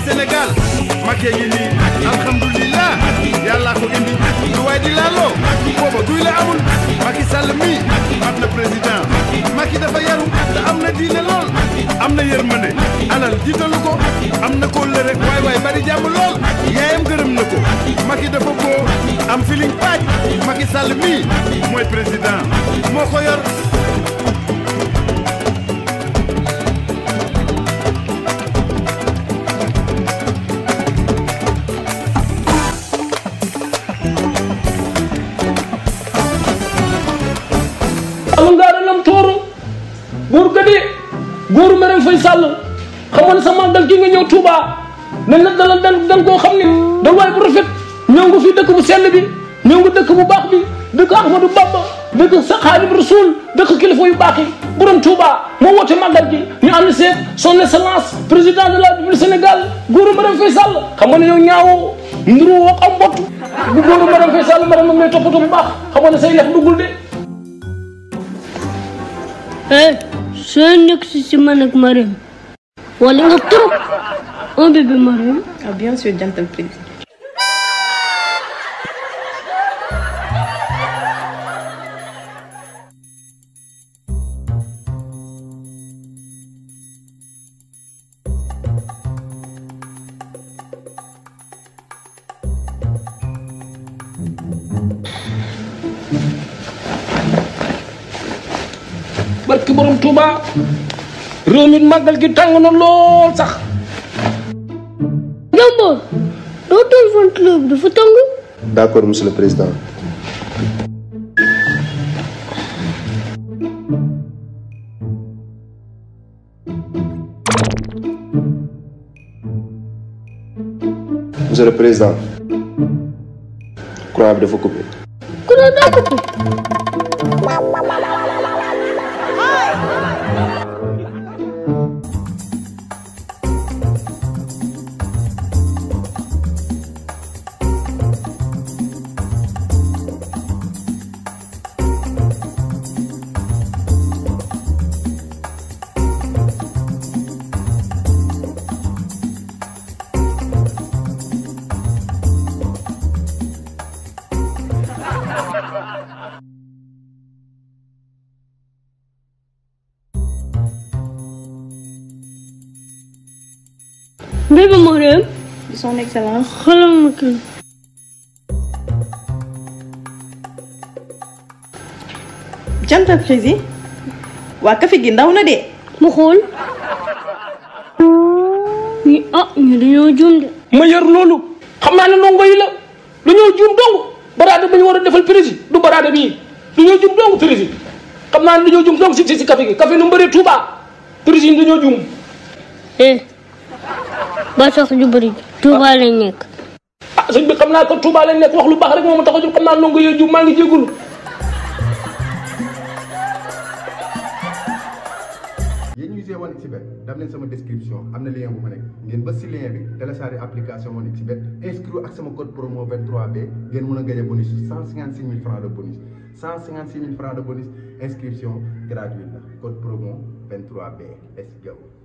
Sénégal Macky ngi nii alhamdulilah yàllaa ko indi lu waay di laaloo booba duy la amul Macky Sall mii mat na président Macky dafa yaru te am na diine lool am na yërmande alal jiitalu ko am na ko lë rek waay waay bari jàmm lool yaayam gërëm na ko Macky dafa boo am feeling paaj Macky Sall mii mooy président moo ko yor alu ngaara lam tooro góor gadi góoru Marème Faye Sall xamoon ne sa màggal gi nga ñëw Touba nañ la dalal dan dan koo xam ne dal waay bu rafet ñëw nga fii dëkk bu sell bi ñëw nga dëkk bu baax bi dëkk Ahmadou Bamba dëkk sa Xaadimu Rasuul dëkk kilifa yu baax yi borom Touba moo woote màggal gi ñu ànd seet son excellence président de la République Sénégal góoru Marème Faye Sall xam nga ne yow ñaawoo nduru woo am mbott bu góoru Marème Faye Sall Marème moom lay toppatoo bu baax xam nga ne say lef duggul de eh soo nekk si si man ak Marème wala nga trop un bébé Marème Ah, bien sûr, Jantal Président. barki borom Touba réew mi màggal gi tàng na lool sax Jàmboor doo toll ventilo bi dafa tàng D'accord, monsieur le président. Monsieur le président, courant bi dafa coupé. ku ne daa coupé bébé Marème Son Excellence. xalam ma kii Jantal Président. waa café gi ndaw na de. ma xool ñi ah ñu dañoo juum de ma yar loolu xam naa ne ndongo yi la dañoo juum dong baraade ba ñu war a defal président du baraade bii dañoo juum dong président xam naa ne dañoo juum dong si si si café gi café nu mu bëree Touba président dañoo juum eh ba sax ju bëri Touba lañ nekk ah sëñ bi xam naa ko Touba lañ nekk wax lu baax rek moo ma tax a jóg xam naa ndongo yooyu juum maa ngi jégalu yéen ñuy see One xBet daf leen sama description am na lien bu fa nekk ngeen bës si lien bi télécharger application One xBet inscrire ak sama code promo 23B ngeen mën a gagné bonus 156 000 francs de bonus 156 000 francs de bonus inscription gratuite la code promo 23B let's go